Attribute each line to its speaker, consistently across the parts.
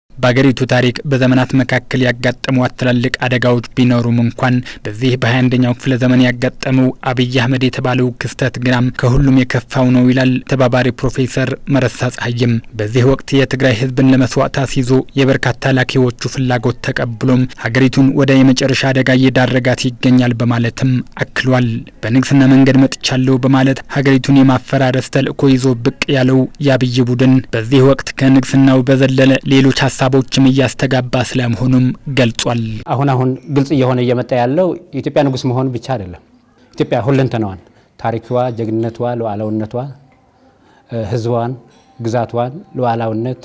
Speaker 1: በአገሪቱ ታሪክ በዘመናት መካከል ያጋጠሟት ትላልቅ አደጋዎች ቢኖሩም እንኳን በዚህ በሀያ አንደኛው ክፍለ ዘመን ያጋጠመው አብይ አህመድ የተባለው ክስተት ግናም ከሁሉም የከፋው ነው ይላል ተባባሪ ፕሮፌሰር መረሳ ጸሐይም። በዚህ ወቅት የትግራይ ሕዝብን ለመስዋዕት አስይዞ የበርካታ ላኪዎቹ ፍላጎት ተቀብሎም ሀገሪቱን ወደ የመጨረሻ አደጋ እየዳረጋት ይገኛል በማለትም አክሏል። በንግስና መንገድ መጥቻለሁ በማለት ሀገሪቱን የማፈራረስ ተልእኮ ይዞ ብቅ ያለው የአብይ ቡድን በዚህ ወቅት ከንግስናው በዘለለ ሌሎች ሀሳቦችም እያስተጋባ ስለመሆኑም ገልጿል።
Speaker 2: አሁን አሁን ግልጽ እየሆነ እየመጣ ያለው የኢትዮጵያ ንጉስ መሆን ብቻ አይደለም። ኢትዮጵያ ሁለንተናዋን፣ ታሪክዋ፣ ጀግንነቷ፣ ሉዓላውነቷ፣ ህዝቧን፣ ግዛቷን፣ ሉዓላውነት፣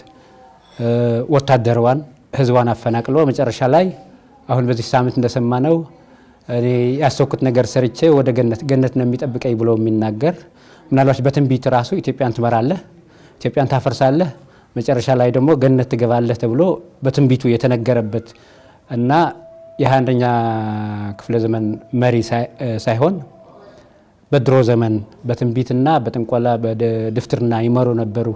Speaker 2: ወታደሯን፣ ህዝቧን አፈናቅሎ መጨረሻ ላይ አሁን በዚህ ሳምንት እንደሰማነው እኔ ያሰብኩት ነገር ሰርቼ ወደ ገነት ገነት ነው የሚጠብቀኝ ብሎ የሚናገር ምናልባት በትንቢት ራሱ ኢትዮጵያን ትመራለህ፣ ኢትዮጵያን ታፈርሳለህ መጨረሻ ላይ ደግሞ ገነት ትገባለህ ተብሎ በትንቢቱ የተነገረበት እና የሃያ አንደኛ ክፍለ ዘመን መሪ ሳይሆን በድሮ ዘመን በትንቢትና በጥንቆላ በድፍትርና ይመሩ ነበሩ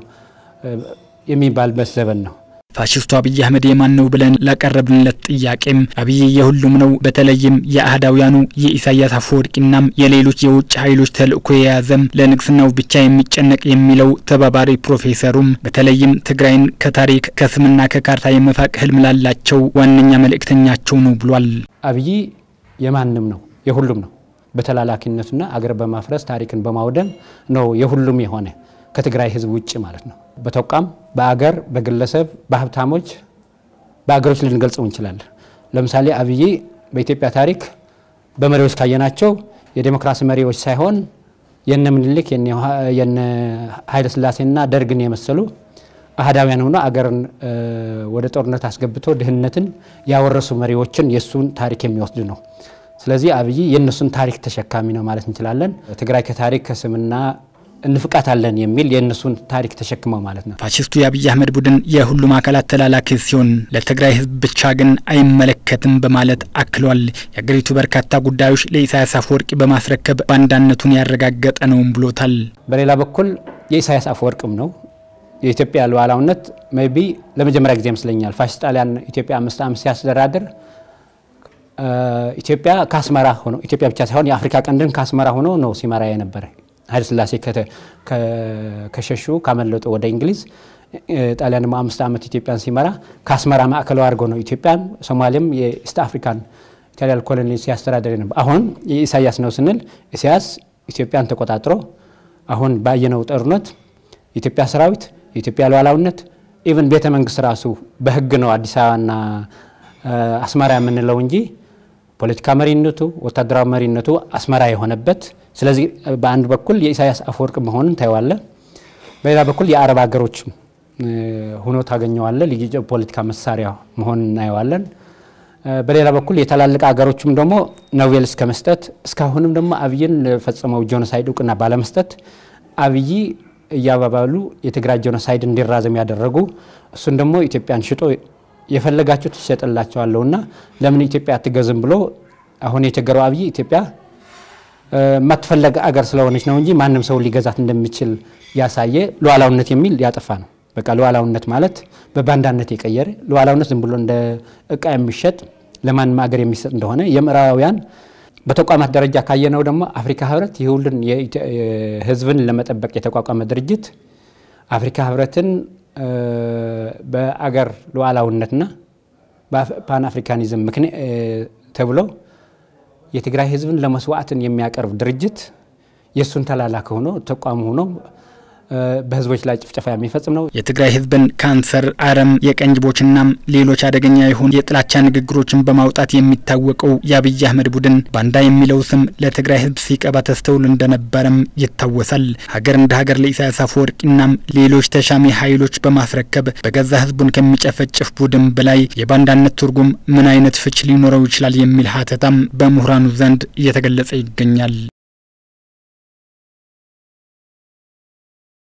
Speaker 2: የሚባልበት ዘመን ነው።
Speaker 1: ፋሽስቱ አብይ አህመድ የማን ነው ብለን ላቀረብንለት ጥያቄም አብይ የሁሉም ነው፣ በተለይም የአህዳውያኑ የኢሳያስ አፈወርቂናም የሌሎች የውጭ ኃይሎች ተልእኮ የያዘም ለንግስናው ብቻ የሚጨነቅ የሚለው ተባባሪ ፕሮፌሰሩም በተለይም ትግራይን ከታሪክ ከስምና ከካርታ የመፋቅ ህልም ላላቸው ዋነኛ መልእክተኛቸው ነው ብሏል።
Speaker 2: አብይ የማንም ነው፣ የሁሉም ነው። በተላላኪነቱና አገር በማፍረስ ታሪክን በማውደም ነው የሁሉም የሆነ ከትግራይ ህዝብ ውጭ ማለት ነው። በተቋም በአገር በግለሰብ በሀብታሞች በአገሮች ልንገልጸው እንችላለን። ለምሳሌ አብይ በኢትዮጵያ ታሪክ በመሪዎች ካየናቸው የዴሞክራሲ መሪዎች ሳይሆን የነ ምኒልክ የነ ኃይለስላሴና ደርግን የመሰሉ አህዳውያን ሆኖ አገርን ወደ ጦርነት አስገብቶ ድህነትን ያወረሱ መሪዎችን የእሱን ታሪክ የሚወስድ ነው። ስለዚህ አብይ የእነሱን ታሪክ ተሸካሚ ነው ማለት እንችላለን። ትግራይ ከታሪክ ከስምና እንፍቃታለን የሚል የእነሱን ታሪክ ተሸክመው ማለት ነው።
Speaker 1: ፋሽስቱ የአብይ አህመድ ቡድን የሁሉም አካላት ተላላኪ ሲሆን ለትግራይ ህዝብ ብቻ ግን አይመለከትም በማለት አክሏል። የአገሪቱ በርካታ ጉዳዮች ለኢሳያስ አፈወርቂ በማስረከብ ባንዳነቱን ያረጋገጠ ነውም ብሎታል።
Speaker 2: በሌላ በኩል የኢሳያስ አፈወርቅም ነው የኢትዮጵያ ሉዓላዊነት ሜይ ቢ ለመጀመሪያ ጊዜ ይመስለኛል ፋሽስት ጣሊያን ኢትዮጵያ አምስት ዓመት ሲያስተዳድር ኢትዮጵያ ከአስመራ ሆኖ ኢትዮጵያ ብቻ ሳይሆን የአፍሪካ ቀንድን ከአስመራ ሆኖ ነው ሲመራ የነበረ ኃይለ ሥላሴ ከሸሹ ካመለጡ ወደ እንግሊዝ ጣሊያን ደግሞ አምስት ዓመት ኢትዮጵያን ሲመራ ከአስመራ ማዕከላዊ አድርጎ ነው ኢትዮጵያን፣ ሶማሌም የኢስት አፍሪካን ኢታሊያን ኮሎኒ ሲያስተዳደር ነበር። አሁን የኢሳያስ ነው ስንል ኢሳያስ ኢትዮጵያን ተቆጣጥሮ አሁን ባየነው ጦርነት የኢትዮጵያ ሰራዊት የኢትዮጵያ ሉዓላዊነት ኢቨን ቤተ መንግስት ራሱ በህግ ነው አዲስ አበባና አስመራ የምንለው እንጂ ፖለቲካ መሪነቱ ወታደራዊ መሪነቱ አስመራ የሆነበት ስለዚህ በአንድ በኩል የኢሳያስ አፈወርቅ መሆኑን ታየዋለ። በሌላ በኩል የአረብ ሀገሮች ሆኖ ታገኘዋለ። ልዩ ፖለቲካ መሳሪያ መሆኑን እናየዋለን። በሌላ በኩል የታላልቅ ሀገሮችም ደግሞ ኖቤል እስከ መስጠት እስካሁንም ደግሞ አብይን ለፈጸመው ጄኖሳይድ እውቅና ባለመስጠት አብይ እያባባሉ የትግራይ ጄኖሳይድ እንዲራዘም ያደረጉ እሱን ደግሞ ኢትዮጵያን ሽጦ የፈለጋችሁ ትሸጥላቸዋለሁና ለምን ኢትዮጵያ አትገዝም ብሎ አሁን የቸገረው አብይ ኢትዮጵያ የማትፈለግ አገር ስለሆነች ነው እንጂ ማንም ሰው ሊገዛት እንደሚችል ያሳየ ሉዓላውነት የሚል ያጠፋ ነው። በቃ ሉዓላውነት ማለት በባንዳነት የቀየረ ሉዓላውነት ዝም ብሎ እንደ እቃ የሚሸጥ ለማንም አገር የሚሰጥ እንደሆነ የምዕራባውያን በተቋማት ደረጃ ካየነው ደግሞ አፍሪካ ህብረት የሁሉን ህዝብን ለመጠበቅ የተቋቋመ ድርጅት አፍሪካ ህብረትን በአገር ሉዓላውነትና በፓን አፍሪካኒዝም ምክንያት ተብሎ የትግራይ ህዝብን ለመስዋዕትን የሚያቀርብ ድርጅት የእሱን ተላላኪ ሆኖ ተቋም ሆኖ በህዝቦች ላይ ጭፍጨፋ የሚፈጽም ነው።
Speaker 1: የትግራይ ህዝብን ካንሰር፣ አረም፣ የቀንጅቦችናም ሌሎች አደገኛ የሆኑ የጥላቻ ንግግሮችን በማውጣት የሚታወቀው የአብይ አህመድ ቡድን ባንዳ የሚለው ስም ለትግራይ ህዝብ ሲቀባ ተስተውል እንደነበረም ይታወሳል። ሀገር እንደ ሀገር ለኢሳያስ አፈወርቂናም ሌሎች ተሻሚ ኃይሎች በማስረከብ በገዛ ህዝቡን ከሚጨፈጭፍ ቡድን በላይ የባንዳነት ትርጉም ምን አይነት ፍች ሊኖረው ይችላል የሚል ሀተታም በምሁራኑ ዘንድ እየተገለጸ ይገኛል።